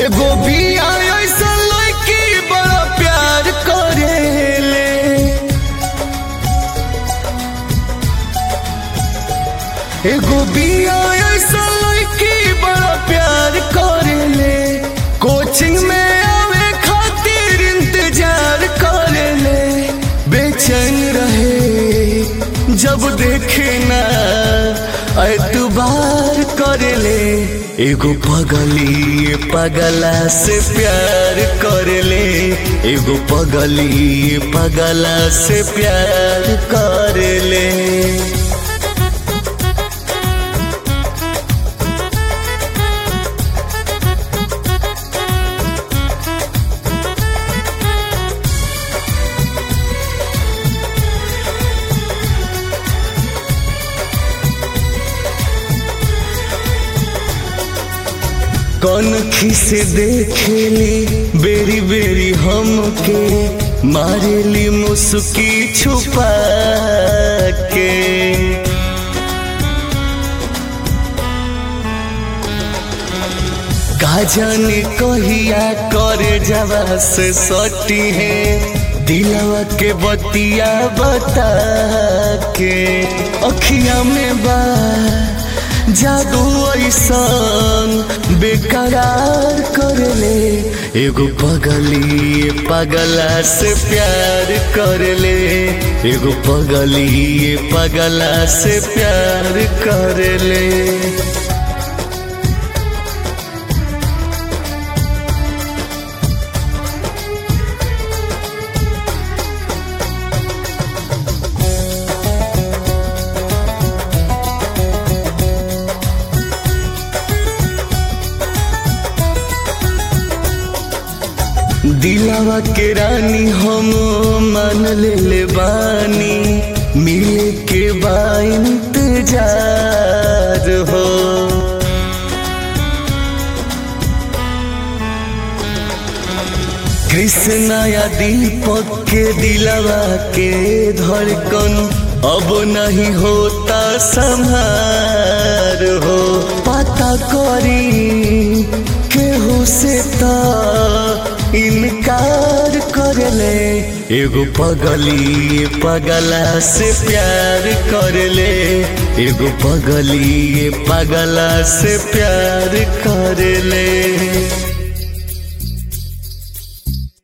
एगो बिया ऐसा लड़की बड़ा प्यार करेले एगो बिया ऐसा लड़की बड़ा प्यार करेले कोचिंग में आवे खातिर इंतजार करेले बेचैन रहे जब देखे ना एतबार करेले एगो पगली पगला से प्यार करेले एगो पगली पगला से प्यार करेले कौन खिसे देखेली बेरी बेरी हमके मारेली मुस्की छुपा के का जाने कहिया करे जवा से सटी है दिलवा के बतिया बता के अखिया में बा जादू ऐसन बेकरार करले एगो पगली पगला से प्यार करले एगो पगली पगला से प्यार करले दिलावा के रानी हम मान ले ले बानी मिले के बा इंतजार हो कृष्णा या दीपक के दिलावा के धड़कन अब नहीं होता संहार हो पता करी केहू से ता इनकार करले एगो पगली पगला से प्यार करले एगो पगली पगला से प्यार करले